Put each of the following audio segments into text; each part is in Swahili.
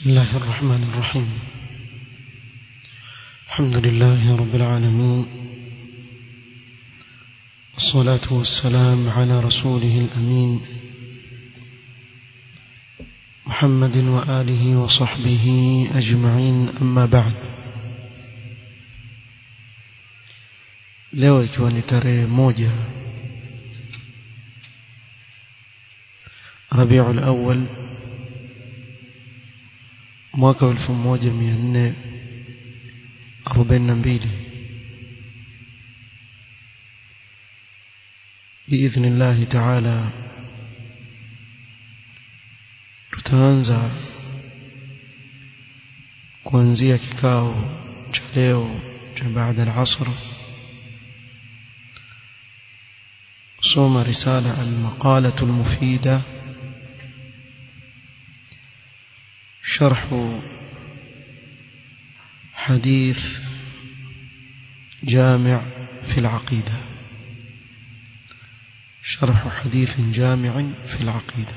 بسم الله الرحمن الرحيم الحمد لله رب العالمين الصلاة والسلام على رسوله الأمين محمد وآله وصحبه أجمعين أما بعد leo ikiwa ni tarehe moja Rabiul Awwal mwaka 1442 باذن الله تعالى tutaanza kuanzia kikao cha leo cha baada al-asr صوم رسالة المقالة المفيدة شرح حديث جامع في العقيدة شرح حديث جامع في العقيدة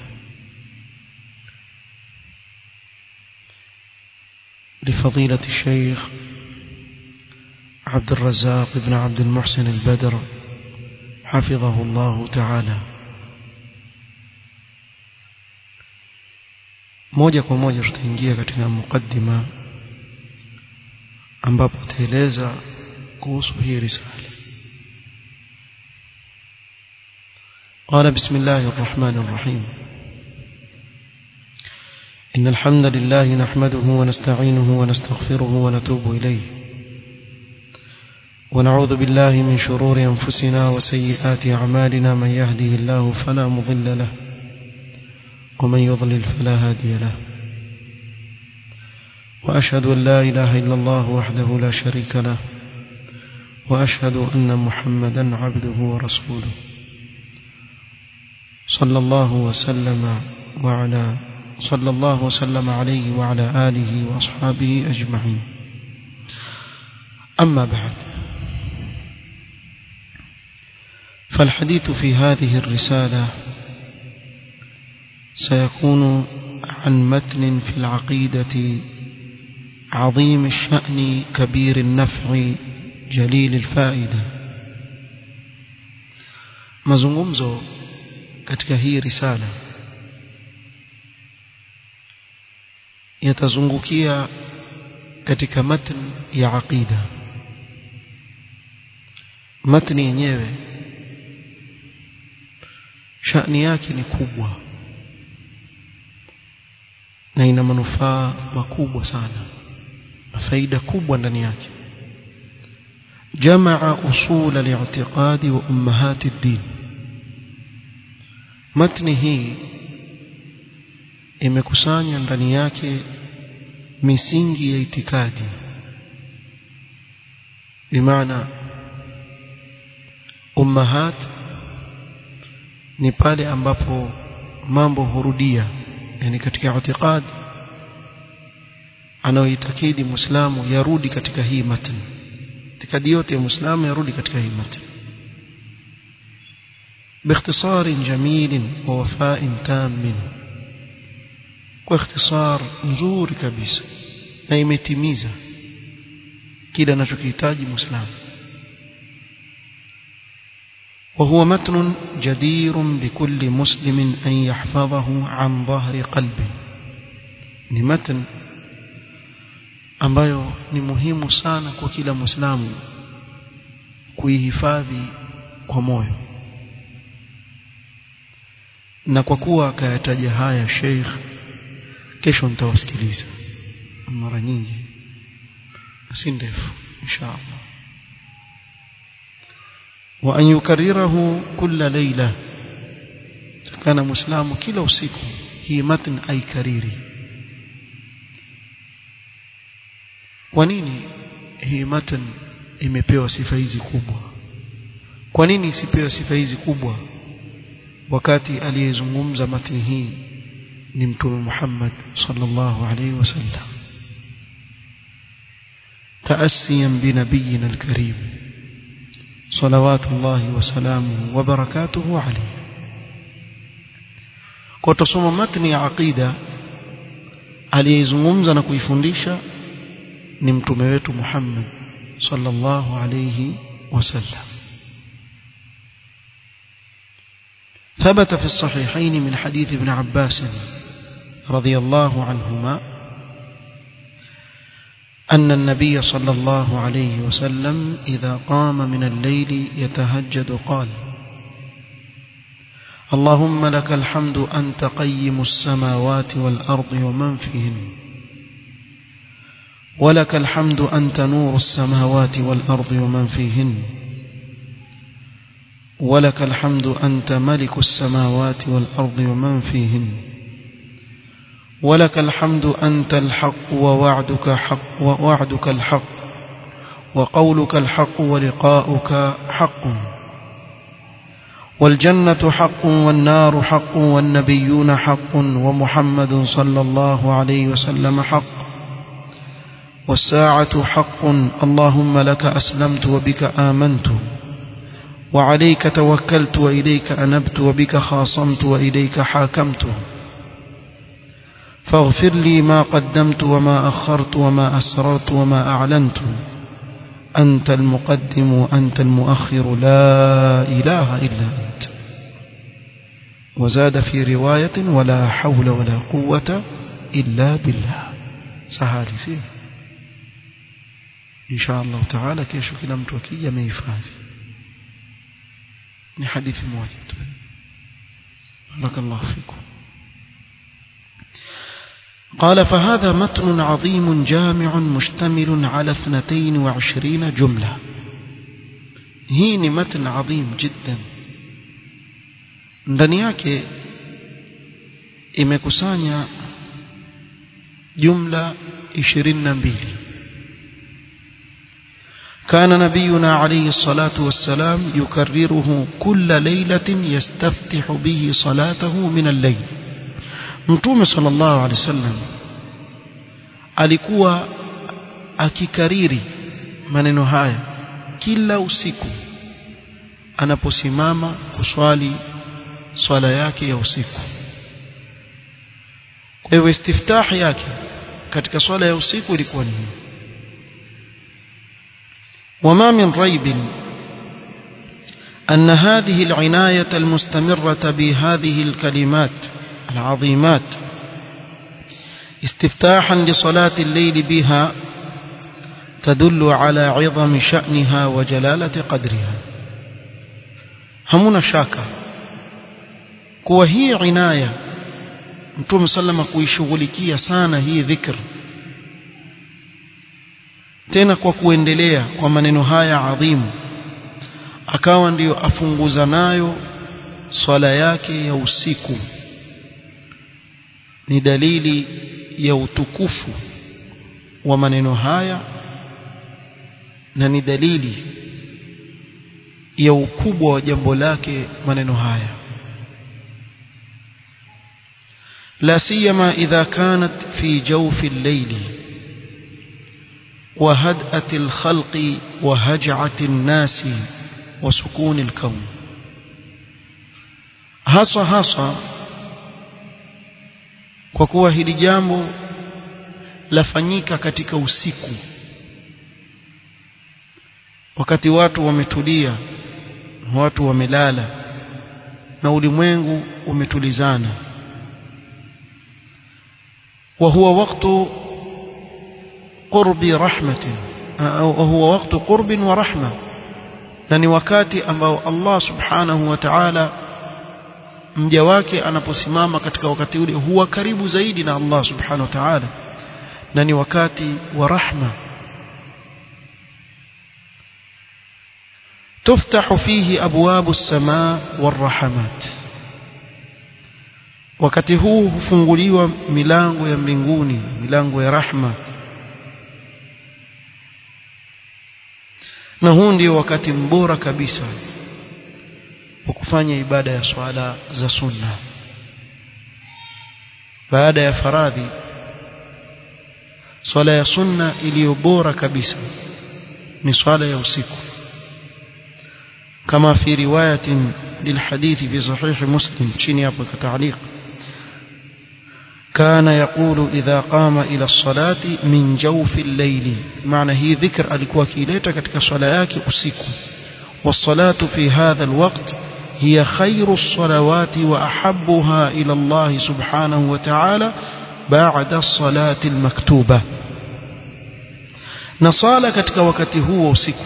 لفضيلة الشيخ عبد الرزاق بن عبد المحسن البدر حفظه الله تعالى moja kwa moja tutaingia katika mukaddima ambapo taeleza kuhusu hii risala قال بسم الله الرحمن الرحيم إن الحمد لله نحمده ونستعينه ونستغفره ونتوب إليه ونعوذ بالله من شرور أنفسنا وسيئات أعمالنا من يهده الله فلا مضل له ومن يضلل فلا هادي له وأشهد أن لا إله إلا الله وحده لا شريك له وأشهد أن محمدا عبده ورسوله صلى الله وسلم وعلى صلى الله وسلم عليه وعلى آله وأصحابه أجمعين أما بعد فالحديث في هذه الرسالة سيكون عن متن في العقيدة عظيم الشأن كبير النفع جليل الفائدة mazungumzo katika hii risala yatazungukia katika matn ya aqida matni yenyewe shani yake ni kubwa na ina manufaa makubwa sana na faida kubwa ndani yake jamaa usul al-i'tiqad wa ummahat ad-din matni hii imekusanya ndani yake misingi ya itikadi bimaana ummahat ni pale ambapo mambo hurudia yani katika itikad anaoitakidi muislamu yarudi katika hii matn itikadi yote ya muislamu yarudi katika hii matn باختصار جميل ووفاء تام واختصار nzuri kabisa na imetimiza kile anachokihitaji muislamu وهو متن جدير بكل مسلم أن يحفظه عن ظهر قلبه ni matan ambayo ni muhimu sana kwa kila muislamu kuihifadhi kwa moyo na kwa kuwa akayataja haya Sheikh kesho nitawasikiliza mara nyingi si ndefu inshallah wa an yukarrirahu kulla layla kana muislamu kila usiku hii matn aikariri kwa nini hii matn imepewa sifa hizi kubwa kwa nini isipewe sifa hizi kubwa wakati aliyezungumza matni hii ni mtume Muhammad sallallahu alaihi wasallam تأسيا بنبينا الكريم صلوات الله وسلامه وبركاته عليه kwa tusoma matni ya aqida aliyeizungumza na kuifundisha ni mtume wetu Muhammad sallallahu alayhi wasallam ثبت في الصحيحين من حديث ابن عباس رضي الله عنهما أن النبي صلى الله عليه وسلم إذا قام من الليل يتهجد قال اللهم لك الحمد أنت قيم السماوات والأرض ومن فيهن ولك الحمد أنت نور السماوات والأرض ومن فيهن ولك الحمد أنت ملك السماوات والأرض ومن فيهن ولك الحمد أنت الحق ووعدك حق ووعدك الحق وقولك الحق ولقاؤك حق والجنة حق والنار حق والنبيون حق ومحمد صلى الله عليه وسلم حق والساعة حق اللهم لك أسلمت وبك آمنت وعليك توكلت وإليك أنبت وبك خاصمت وإليك حاكمت فاغفر لي ما قدمت وما أخرت وما أسررت وما أعلنت أنت المقدم وأنت المؤخر لا إله إلا أنت وزاد في رواية ولا حول ولا قوة إلا بالله سهالي سيه إن شاء الله تعالى كيشو كلا متوكية ما يفعل ni hadithi moja tu barakallahu fikum قال فهذا متن عظيم جامع مشتمل على 22 جملة هي متن عظيم جدا ndani yake imekusanya jumla 22 كان نبينا عليه الصلاة والسلام يكرره كل ليلة يستفتح به صلاته من الليل متوم صلى الله عليه وسلم alikuwa akikariri maneno haya kila usiku anaposimama kuswali swala yake ya usiku kwa hivyo istiftah yake katika swala ya usiku ilikuwa ni hii وما من ريب أن هذه العناية المستمرة بهذه الكلمات العظيمات استفتاحا لصلاة الليل بها تدل على عظم شأنها وجلالة قدرها همنا شاكا kuwa hii inaya mtume sallama kuishughulikia sana hii dhikr tena kwa kuendelea kwa maneno haya adhimu akawa ndiyo afunguza nayo swala yake ya usiku ni dalili ya utukufu wa maneno haya na ni dalili ya ukubwa wa jambo lake maneno haya لا سيما إذا كانت في جوف الليل وهدأة الخلق وهجعة الناس وسكون الكون hasa hasa kwa kuwa hili jambo lafanyika katika usiku wakati watu wametulia watu wamelala na ulimwengu umetulizana wa huwa wakati qurbi rahmatin huwa wakati qurbin wa rahma na ni wakati ambao Allah subhanahu wa ta'ala mja wake anaposimama katika wakati ule huwa karibu zaidi na Allah subhanahu wa ta'ala na ni wakati wa rahma تفتح فيه أبواب السماء والرحمات wakati huu hufunguliwa milango ya mbinguni milango ya rahma na huu ndio wakati mbora kabisa wa kufanya ibada ya swala za sunna baada ya faradhi swala ya sunna iliyo bora kabisa ni swala ya usiku kama fi riwayatin lilhadithi fi sahih muslim chini hapo kwa taaliq كان يقول إذا قام إلى الصلاة من جوف الليل معنى هي ذكر alikuwa kileta katika swala yake usiku والصلاة في هذا الوقت هي خير الصلوات وأحبها إلى الله سبحانه وتعالى بعد الصلاة المكتوبة نصالة katika wakati huo usiku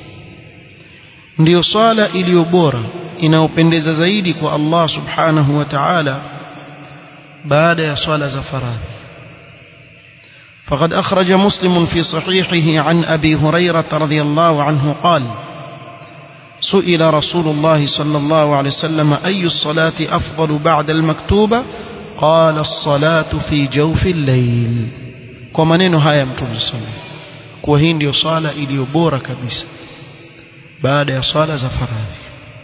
ndiyo swala iliyo bora inayopendeza zaidi kwa Allah subhanahu wa ta'ala baada ya swala za faradhi فقد أخرج مسلم في صحيحه عن أبي هريرة رضي الله عنه قال سئل رسول الله صلى الله عليه وسلم أي الصلاة أفضل بعد المكتوبة قال الصلاة في جوف الليل ومنين هاي متوم صلى وهين ديو صلاة إليو بورا كبيسة بعد يا صلاة زفراذي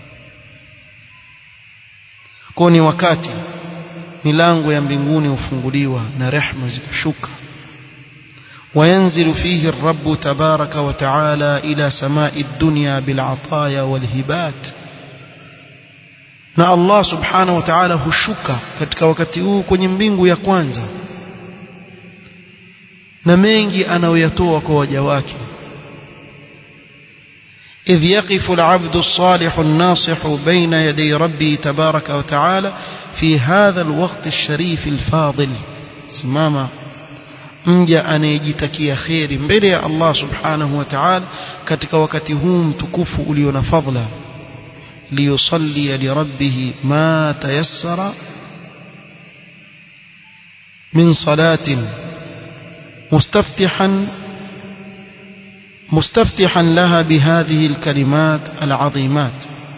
كوني wakati milango ya mbinguni hufunguliwa na rehma zikashuka وينزل فيه الرب تبارك وتعالى إلى سماء الدنيا بالعطايا والهبات na Allah subhanahu wa ta'ala hushuka katika wakati huu kwenye mbingu ya kwanza na mengi anayoyatoa kwa waja wake إذ يقف العبد الصالح الناصح بين يدي ربه تبارك وتعالى في هذا الوقت الشريف الفاضل سماما mja anayejitakia kheri mbele ya Allah subhanahu wa ta'ala katika wakati huu mtukufu ulio na fadhila liyusalli lirabbih ma tayassara min salatin mustaftihan مستفتحا لها بهذه الكلمات العظيمات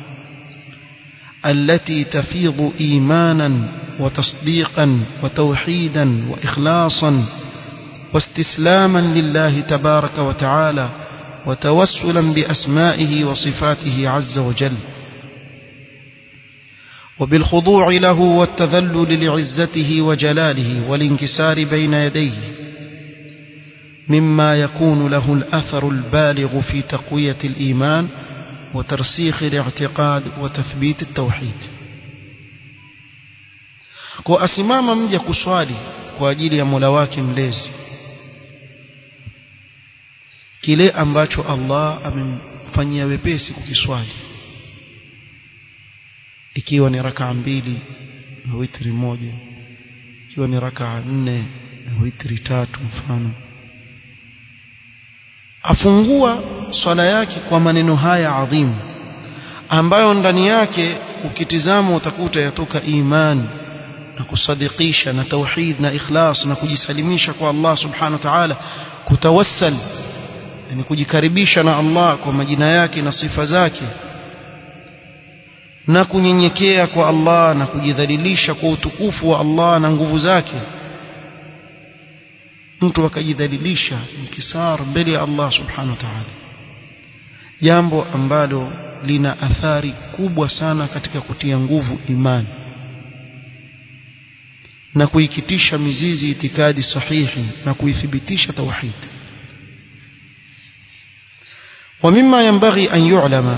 التي تفيض ايمانا وتصديقا وتوحيدا واخلاصا واستسلاما لله تبارك وتعالى وتوسلا باسمائه وصفاته عز وجل وبالخضوع له والتذلل لعزته وجلاله والانكسار بين يديه مما يكون له الاثر البالغ في تقويه الايمان وترسيخ الاعتقاد وتثبيت التوحيد kwa asimama mja kuswali kwa ajili ya Mola wake mlezi kile ambacho Allah amemfanyia wepesi kukiswali ikiwa ni rakaa mbili na witri moja ikiwa ni rakaa nne na witri tatu mfano afungua swala yake kwa maneno haya adhimu ambayo ndani yake ukitizama utakuta yatoka imani na kusadikisha na tauhid na ikhlas na kujisalimisha kwa Allah subhanahu wa ta'ala kutawassal yani kujikaribisha na Allah kwa majina yake na sifa zake na kunyenyekea kwa Allah na kujidhalilisha kwa utukufu wa Allah na nguvu zake mtu akajidhalilisha mkisar mbele ya Allah subhanahu wa ta'ala jambo ambalo lina athari kubwa sana katika kutia nguvu imani na kuikitisha mizizi itikadi sahihi na kuithibitisha tauhid ومما ينبغي أن يعلم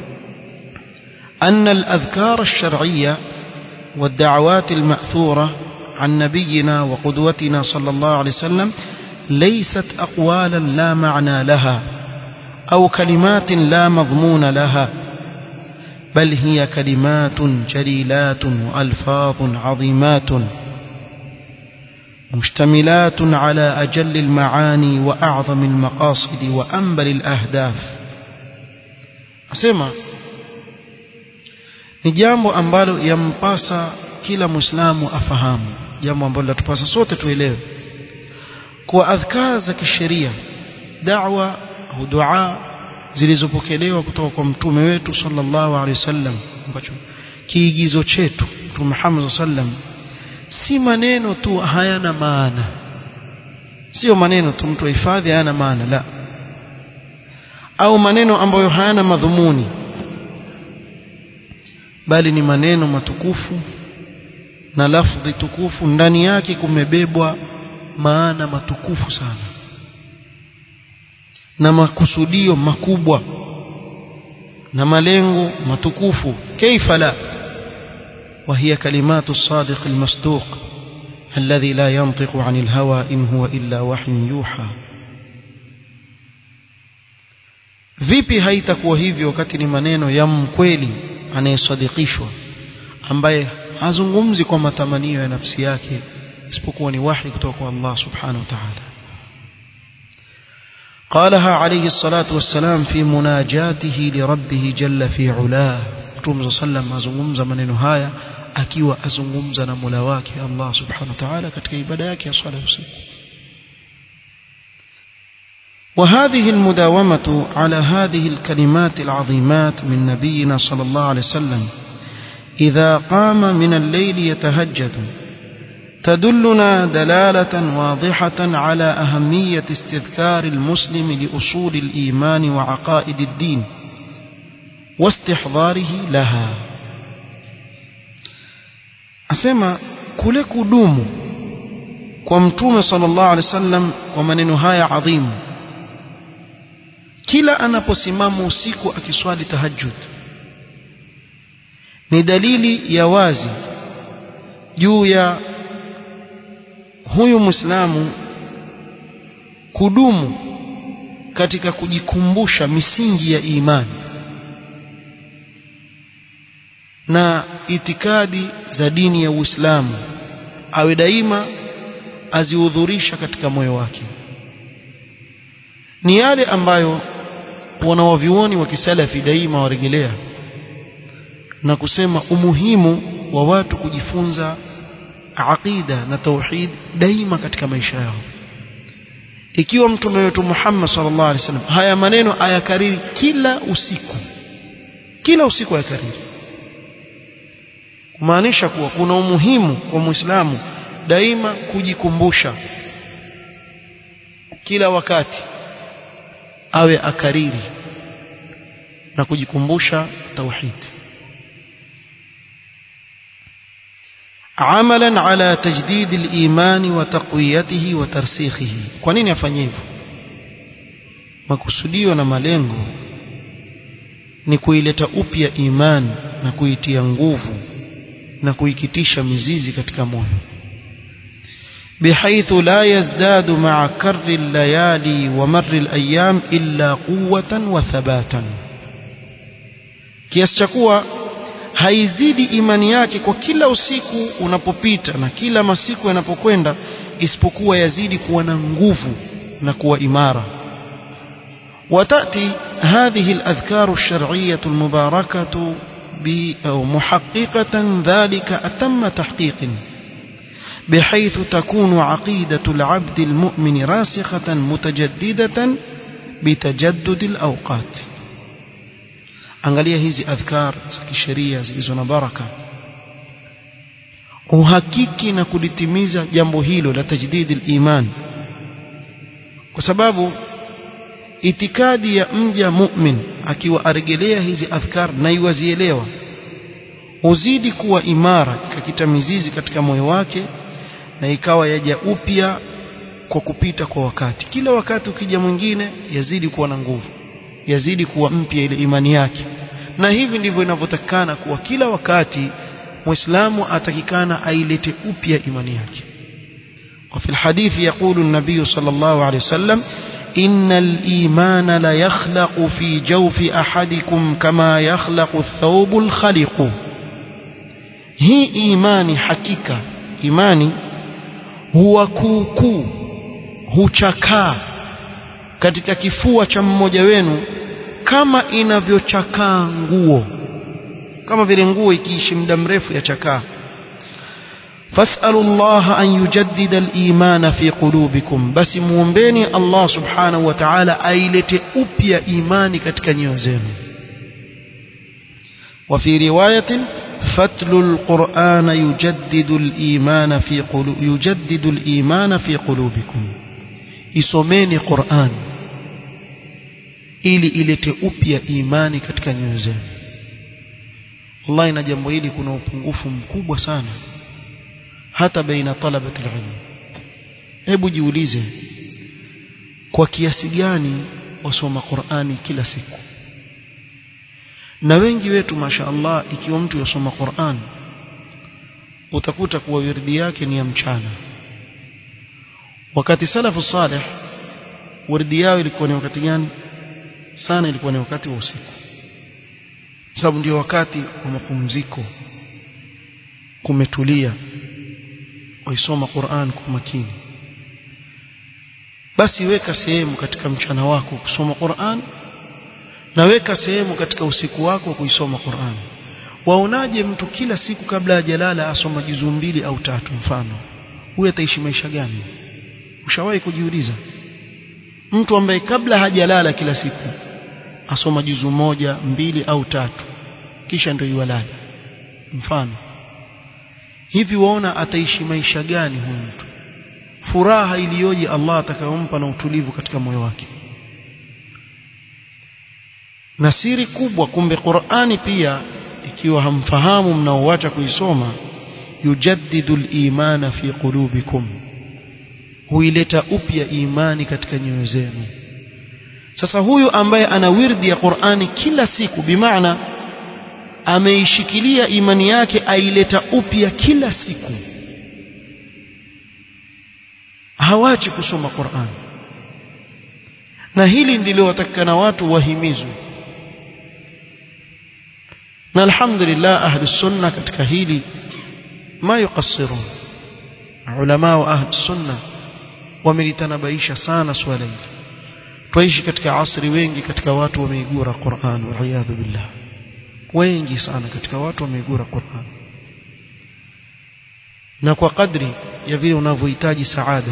أن الأذكار الشرعية والدعوات المأثورة عن نبينا وقدوتنا صلى الله عليه وسلم ليست أقوالا لا معنى لها أو كلمات لا مضمون لها بل هي كلمات جليلات وألفاظ عظيمات مشتملات على أجل المعاني وأعظم المقاصد وأنبل الأهداف أسمع ni jambo ambalo yampasa kila muislamu afahamu jambo ambalo latupasa sote tuelewe kwa adhkar za kisheria da'wa au dua zilizopokelewa kutoka kwa mtume wetu sallallahu alaihi wasallam ambacho kiigizo chetu mtume Muhammad sallam si maneno tu hayana maana sio maneno tu mtu ahifadhi hayana maana la au maneno ambayo hayana madhumuni bali ni maneno matukufu na lafdhi tukufu ndani yake kumebebwa maana matukufu sana na makusudio makubwa na malengo matukufu kaifa la وهي كلمات الصادق المصدوق الذي لا ينطق عن الهوى إن هو إلا وحي يوحى vipi haitakuwa hivyo wakati ni maneno ya mkweli anayesadikishwa ambaye hazungumzi kwa matamanio ya nafsi yake isipokuwa ni wahi kutoka kwa Allah subhanahu wa ta'ala قالها عليه الصلاة والسلام في مناجاته لربه جل في علاه Mtume sallam azungumza maneno haya akiwa azungumza na Mola wake Allah Subhanahu wa Ta'ala katika ibada yake ya swala usiku. وهذه المداومة على هذه الكلمات العظيمات من نبينا صلى الله عليه وسلم إذا قام من الليل يتهجد تدلنا دلالة واضحة على أهمية استذكار المسلم لأصول الإيمان وعقائد الدين واستحضاره لها asema kule kudumu kwa mtume sallallahu alaihi wasallam kwa maneno haya adhimu kila anaposimama usiku akiswali tahajjud ni dalili ya wazi juu ya huyu muislamu kudumu katika kujikumbusha misingi ya imani na itikadi za dini ya Uislamu awe daima azihudhurisha katika moyo wake ni yale ambayo wanawavyuoni wa kisalafi daima warejelea na kusema umuhimu wa watu kujifunza aqida na tauhid daima katika maisha yao ikiwa mtume wetu Muhammad sallallahu alaihi wasallam haya maneno ayakariri kila usiku kila usiku ayakariri kumaanisha kuwa kuna umuhimu kwa Muislamu daima kujikumbusha kila wakati awe akariri na kujikumbusha tauhid عملا على تجديد الإيمان وتقويته وترسيخه kwa nini afanye hivyo makusudio na malengo ni kuileta upya imani na kuitia nguvu na kuikitisha mizizi katika moyo بحيث لا يزداد مع كر الليالي ومر الأيام إلا قوة وثباتا kiasi cha kuwa haizidi imani yake kwa kila usiku unapopita na kila masiku yanapokwenda isipokuwa yazidi kuwa na nguvu na kuwa imara وتأتي هذه الأذكار الشرعية المباركة أو محققة ذلك أتم تحقيق بحيث تكون عقيدة العبد المؤمن راسخة متجددة بتجدد الأوقات angalia hizi adhkar za kisheria zilizo na baraka uhakiki na kulitimiza jambo hilo la tajdid al-iman kwa sababu itikadi ya mja mu'min akiwa aregelea hizi adhkar na iwazielewa uzidi kuwa imara ikakita mizizi katika moyo wake na ikawa yaja upya kwa kupita kwa wakati kila wakati ukija mwingine yazidi kuwa na nguvu yazidi kuwa mpya ile imani yake na hivi ndivyo inavyotakikana kuwa kila wakati muislamu atakikana ailete upya imani yake وفي الحديث يقول النبي صلى الله عليه وسلم إن الإيمان لا يخلق في جوف أحدكم كما يخلق الثوب الخلق هي إيماني حقيقة إيماني هو كوكو huchakaa katika kifua cha mmoja wenu kama inavyochakaa nguo kama vile nguo ikiishi muda mrefu yachakaa فاسألوا الله أن يجدد الإيمان في قلوبكم بس muombeni Allah subhanahu wa ta'ala ailete upya imani katika nyoyo zenu وفي رواية فتل القرآن يجدد الإيمان في قلوب يجدد الإيمان في قلوبكم isomeni Qur'an ili ilete upya imani katika nyoyo zenu wallahi na jambo hili kuna upungufu mkubwa sana hata baina talabati ilm hebu jiulize kwa kiasi gani wasoma Qur'ani kila siku na wengi wetu mashaallah ikiwa mtu yasoma Qur'an utakuta kuwa wirdi yake ni ya mchana wakati salafu salih waridi yao ilikuwa ni wakati gani sana ilikuwa ni wakati wa usiku sababu ndio wakati wa mapumziko kumetulia waisoma Qur'an kwa makini basi weka sehemu katika mchana wako kusoma Qur'an na weka sehemu katika usiku wako kuisoma Qur'an waonaje mtu kila siku kabla hajalala asoma juzu mbili au tatu mfano huyu ataishi maisha gani ushawahi kujiuliza mtu ambaye kabla hajalala kila siku asoma juzu moja mbili au tatu kisha ndio yualala mfano hivi waona ataishi maisha gani huyu mtu furaha iliyoje Allah atakayompa na utulivu katika moyo wake na siri kubwa kumbe Qur'ani pia ikiwa hamfahamu mnaoacha kuisoma yujaddidu al-imana fi qulubikum huileta upya imani katika nyoyo zenu sasa huyu ambaye ana wirdi ya Qur'ani kila siku bimaana ameishikilia imani yake aileta upya kila siku hawachi kusoma Qur'an na hili ndilo watakana watu wahimizwe na alhamdulillah ahli sunna katika hili ma yuqassirun ulama wa ahli sunna wamelitanabaisha sana swala hili twaishi katika asri wengi katika watu wameigura Qur'an wal billah wengi sana katika watu wameigura Qur'an na kwa kadri ya vile unavyohitaji saada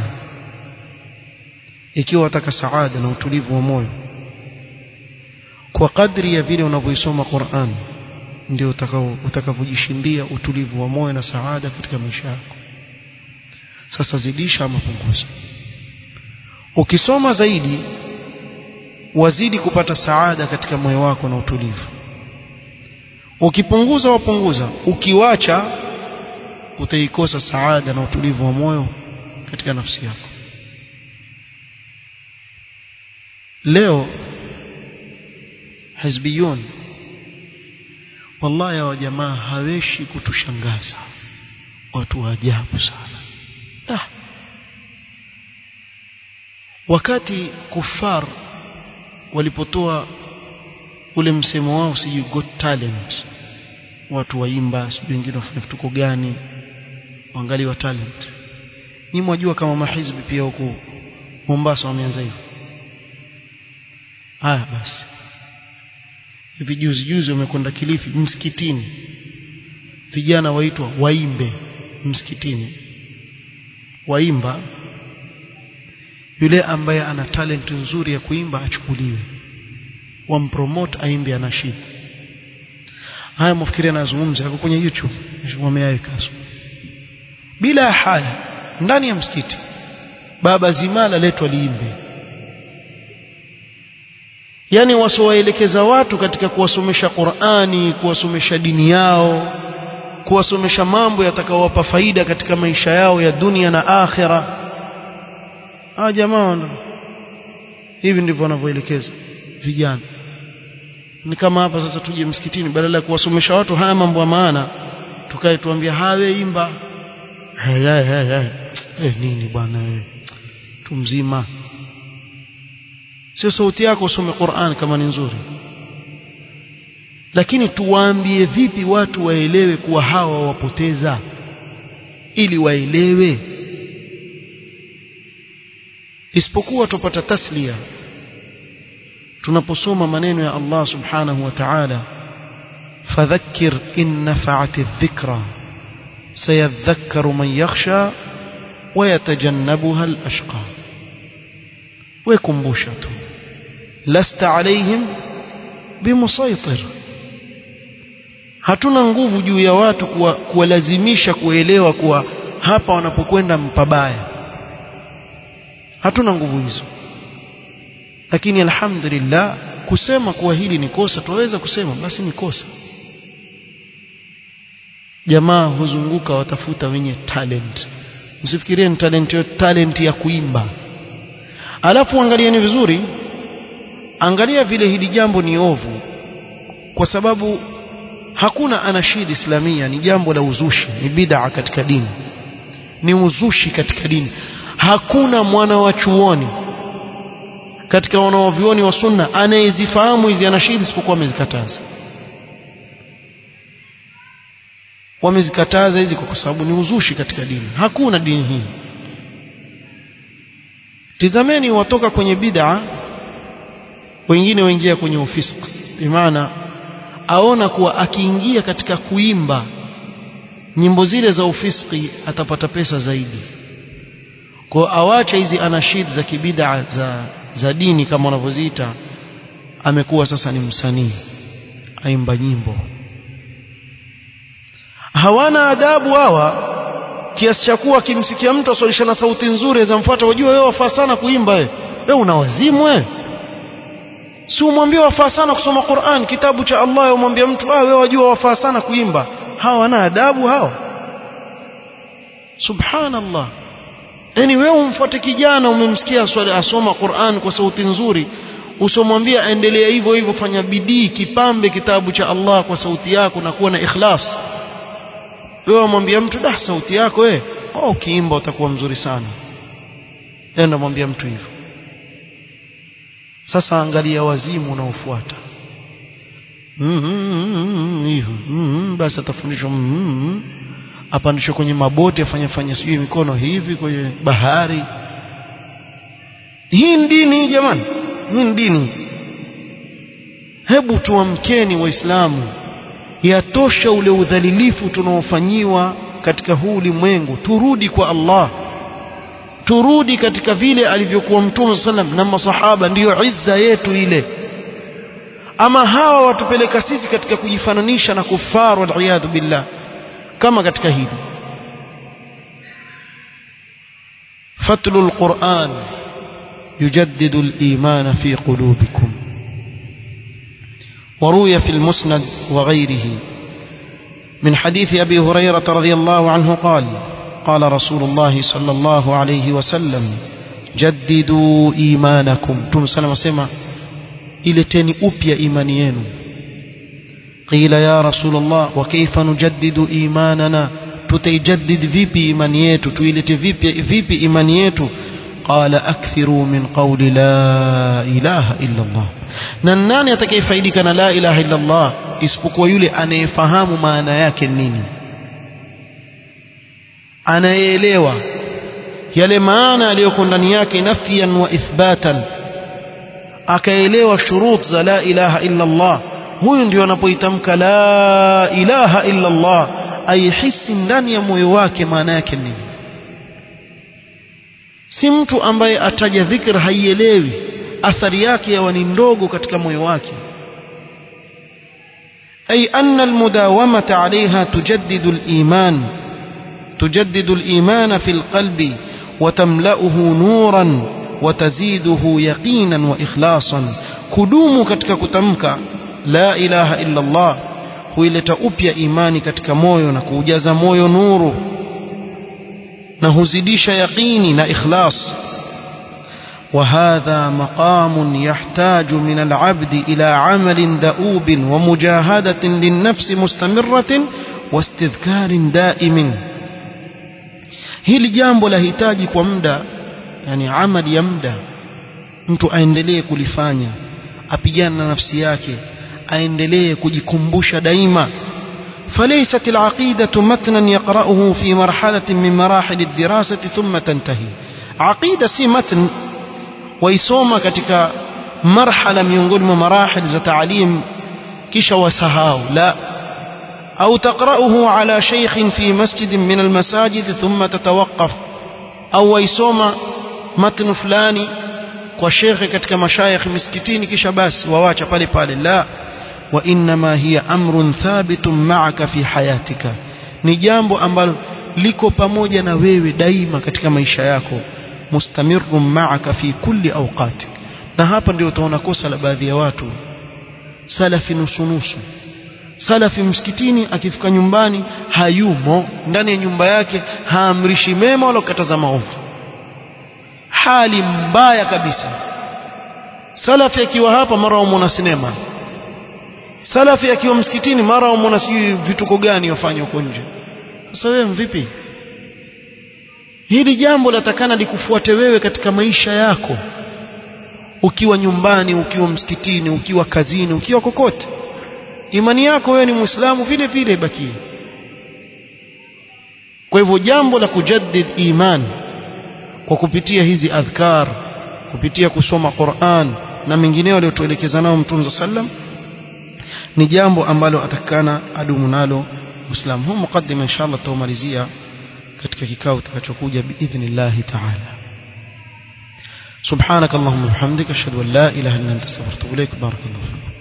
ikiwa wataka saada na utulivu wa moyo kwa kadri ya vile unavyoisoma Qur'an ndio utakao utakavyojishindia utulivu wa moyo na saada katika maisha yako sasa zidisha ama punguza ukisoma zaidi wazidi kupata saada katika moyo wako na utulivu ukipunguza wapunguza ukiwacha utaikosa saada na utulivu wa moyo katika nafsi yako leo hizbiyun wallahi wa jamaa haweshi kutushangaza watu wa ajabu sana ah. wakati kufar walipotoa ule msemo wao sijui got talent watu waimba sijui wengine wafanya vituko gani waangalie wa talent ni mwajua kama mahizbi pia huko Mombasa wameanza hivyo haya basi hivi juzi juzi wamekwenda Kilifi msikitini vijana waitwa waimbe msikitini waimba yule ambaye ana talent nzuri ya kuimba achukuliwe wampromote aimbe anashid haya mfikiri anazungumza yako kwenye YouTube wameyaweka bila haya ndani ya msikiti baba zimala letwa liimbe yani wasowaelekeza watu katika kuwasomesha Qur'ani kuwasomesha dini yao kuwasomesha mambo yatakayowapa faida katika maisha yao ya dunia na akhira ah jamaa hivi ndivyo wanavyoelekeza vijana ni kama hapa sasa tuje msikitini badala ya kuwasomesha watu haya mambo ya maana tukae tuambia hawe imba hey, hey, hey, hey. Hey, nini bwana wewe tu mzima sio sauti yako usome Qur'an kama ni nzuri lakini tuwaambie vipi watu waelewe kuwa hawa wapoteza ili waelewe isipokuwa tupata taslia tunaposoma maneno ya Allah subhanahu wa ta'ala fadhakkir in nafa'ati adh-dhikra sayadhakkaru man yakhsha wa yatajannabuha al-ashqa wekumbusha tu lasta alaihim bimusaitir hatuna nguvu juu ya watu kuwalazimisha kuelewa kuwa hapa wanapokwenda mpabaya hatuna nguvu hizo lakini alhamdulillah kusema kuwa hili ni kosa tuweza kusema basi ni kosa jamaa huzunguka watafuta wenye talent msifikirie ni talent yo talent ya kuimba alafu angalieni vizuri angalia vile hili jambo ni ovu kwa sababu hakuna anashid islamia ni jambo la uzushi ni bid'a katika dini ni uzushi katika dini hakuna mwana wa chuoni katika wanawavyuoni wa sunna anayezifahamu hizi anashidi isipokuwa amezikataza wamezikataza hizi kwa sababu ni uzushi katika dini hakuna dini hii tizameni watoka kwenye bid'a wengine waingia kwenye ufisk bimaana aona kuwa akiingia katika kuimba nyimbo zile za ufiski atapata pesa zaidi kwa awacha hizi anashid za kibid'a za za dini kama wanavyoziita amekuwa sasa ni msanii aimba nyimbo hawana adabu hawa kiasi cha kuwa akimsikia mtu aswalisha na sauti nzuri azamfuata wajua wewe wafaa sana kuimba wewe wewe una wazimu wewe si umwambie wafaa sana kusoma Qur'an kitabu cha Allah umwambie mtu ah wewe wajua wafaa sana kuimba hawa wana adabu hawa subhanallah yani wewe umfuate kijana umemsikia swali asoma Qur'an kwa sauti nzuri usomwambia endelea hivyo hivyo fanya bidii kipambe kitabu cha Allah kwa sauti yako na kuwa na ikhlas wewe umwambia mtu dah sauti yako wewe oh ukiimba utakuwa mzuri sana enda mwambia mtu hivyo sasa angalia wazimu unaofuata hivyo basi atafundishwa apandishwe kwenye maboti afanye fanye sijui mikono hivi kwenye bahari hii ni dini jamani hii ni dini hebu tuamkeni waislamu yatosha ule udhalilifu tunaofanyiwa katika huu ulimwengu turudi kwa Allah turudi katika vile alivyokuwa mtume sallam na masahaba ndiyo izza yetu ile ama hawa watupeleka sisi katika kujifananisha na kufaru waliyadhu billah kama katika hili fatlu alquran yujaddidu aliman fi qulubikum وروي في المسند وغيره من حديث أبي هريرة رضي الله عنه قال قال رسول الله صلى الله عليه وسلم جددوا إيمانكم تم سلام سيما إلتني أبيا إيمانيين قيل يا رسول الله وكيف نجدد إيماننا تتجدد فيبي إيمانيتو تويلت فيبي, فيبي إيمانيتو قال أكثروا من قول لا إله إلا الله نناني أتكيفايدك أنا لا إله إلا الله isipokuwa yule anayefahamu maana yake nini anayeelewa yale maana aliyoko ndani yake nafyan wa ithbatan akaelewa shurut za la ilaha illa Allah huyu ndio anapoitamka la ilaha illa Allah aihisi ndani ya moyo wake maana yake nini si mtu ambaye ataja dhikr haielewi athari yake yawa ni ndogo katika moyo wake أي أن المداومة عليها تجدد الإيمان تجدد الإيمان في القلب وتملأه نورا وتزيده يقينا وإخلاصا كدوم كتك كتمك لا إله إلا الله huileta upya imani katika moyo na kuujaza moyo nuru na huzidisha yaqini na ikhlas وهذا مقام يحتاج من العبد إلى عمل دؤوب ومجاهدة للنفس مستمرة واستذكار دائم hili jambo lahitaji kwa muda yani amali ya muda mtu aendelee kulifanya apigane na nafsi yake aendelee kujikumbusha daima فليست العقيدة متنا يقرأه في مرحلة من مراحل الدراسة ثم تنتهي عقيدة سي متن waisoma katika marhala miongoni mwa marahil za taalim kisha wasahau la au taqra'uhu ala shaykhin fi masjidin min almasajid thumma tatawaqqaf au waisoma matn fulani kwa shekhe katika mashayikh miskitini kisha basi wawacha pale pale la wa inma hiya amrun thabitun ma'aka fi hayatika ni jambo ambalo liko pamoja na wewe daima katika maisha yako mustamirun ma'aka fi kulli awqatik na hapa ndio utaona kosa la baadhi ya watu salafi nusunusu salafi msikitini akifika nyumbani hayumo ndani ya nyumba yake haamrishi mema wala kukataza maovu hali mbaya kabisa salafi akiwa hapa mara umona sinema salafi akiwa msikitini mara umona sijui vituko gani wafanya huko nje sasa wewe vipi hili jambo latakana likufuate wewe katika maisha yako ukiwa nyumbani ukiwa msikitini ukiwa kazini ukiwa kokote imani yako wewe ni muislamu vile vile ibakie kwa hivyo jambo la kujaddid iman kwa kupitia hizi adhkar kupitia kusoma Qur'an na mengineo aliyotuelekeza nao Mtume sallam ni jambo ambalo atakana adumu nalo Muislamu huu mukaddima inshallah tutamalizia katika kikao kitakachokuja biidhnillah ta'ala سبحانك اللهم وبحمدك اشهد ان لا اله الا انت استغفرك واتوب اليك بارك الله فيك